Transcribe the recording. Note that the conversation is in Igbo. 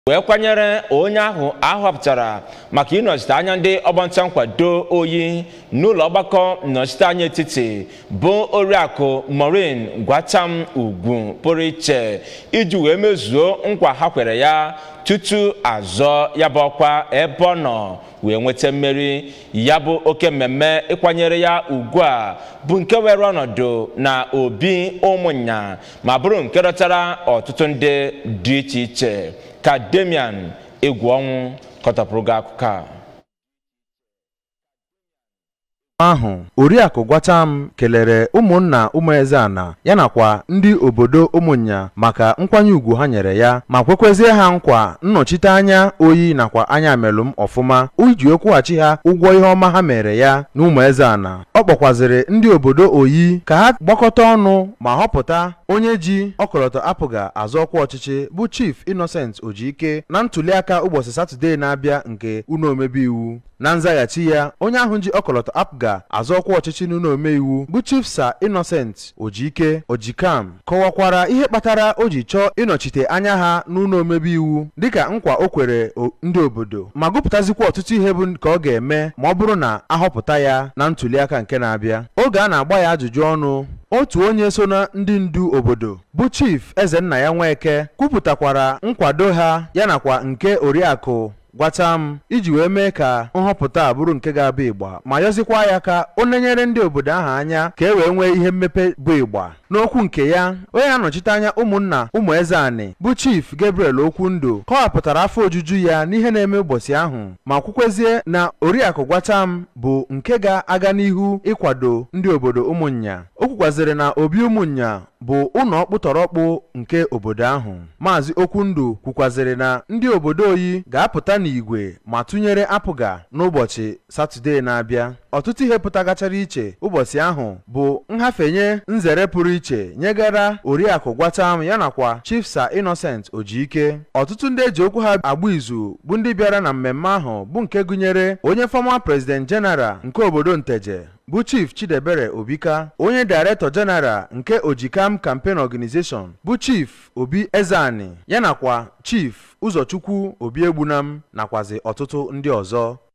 wee kwanyere onye ahụ ahọpụtara maka ịnọchite anya ndị ọgbanta nkwado oyi n'ụlọ ọgbakọ nnọchiteanya etiti bụ oriakụ Maureen Gwatam Ugwu pụrụ iche iji wee mezuo nkwa ha kwere ya tutu azọ ya bụ ọkwa ebe ọ nọ wee nweta mmeri ya bụ oke mmemme ịkwanyere ya ugwu a bụ nke were ọnọdụ na obi ụmụnya ma bụrụ nke dọtara ọtụtụ ndị dị iche iche ka Damian egwu ọnwụ kọtapụrụ gị akụkọ a ahụ oriakụ Gwatam kelere ụmụnna ụmụezeana ya nakwa ndị obodo ụmụnya maka nkwanye ugwu ha nyere ya ma kwekwezie ha nkwa nnọchite anya oyi nakwa anya melụm ọfụma iji kwụghachi ha ụgwọ ihe ọma ha mere ya na ụmụezeana ọ kpọkwazịrị ndị obodo oyi ka ha gbakọta ọnụ ma họpụta onye ji ọkọlọtọ apụga azọ ọkwa ọchịchị bụ Chief Innocent Ojike na ntụliaka ụbọchị Satọde na-abịa nke ụlọ omebe iwu na nzaghachi ya onye ahụ ji ọkọlọtọ apụga azọ ọkwa ọchịchị n'ụlọ omeiwu bụ Chief Sir Innocent Ojike Ojikam kọwakwara ihe kpatara o ji chọọ ịnọchite anya ha n'ụlọ omebe iwu dịka nkwa o kwere ndị obodo ma gụpụtazikwa ọtụtụ ihe bụ ka ọ ga-eme ma ọ bụrụ na ahọpụta ya na ntụliaka nke na-abịa oge a na-agba ya ajụjụ ọnụ otu onye so na ndị ndu obodo bụ chief Ezenna ya Nweke kwupụtakwara nkwado ha ya nakwa nke oriakụ Gwatam iji wee mee ka nhọpụta a bụrụ nke ga-abụ ịgba ma yọzikwa ya ka o nenyere ndị obodo ahụ anya ka e wee nwee ihe mmepe bụ ịgba n'okwu nke ya onye na-anọchite anya ụmụnna ụmụ eze anị bụ chief Gabriel Okwundo kọwapụtara afọ ojuju ya n'ihe na-eme ụbọchị ahụ ma kwukwezie na oriakụ Gwatam bụ nke ga-aga n'ihu ịkwado ndị obodo ụmụnya o kwukwaziri na obi ụmụnya bụ ụlọ ọkpụtọrọkpụ nke obodo ahụ maazị Okwundo kwukwaziri na ndị obodo oyi ga-apụta n'igwe ma tụnyere apụga n'ụbọchị Satọde na-abịa ọtụtụ ihe pụtagachara iche ụbọchị ahụ bụ nhafenye nzere pụrụ iche nyegara oriakụ Gwatam ya nakwa Chief Sir Innocent Ojike ọtụtụ ndị eji okwu ha agba izu bụ ndị bịara na mmemme ahụ bụ nke gụnyere onye fọma President General nke obodo Nteje bụ Chief Chidebere Obika onye Director General nke Ojikam Campaign Organization bụ Chief Obi Ezeani ya nakwa Chief Ụzọchukwu Obi Egbunam nakwazi ọtụtụ ndị ọzọ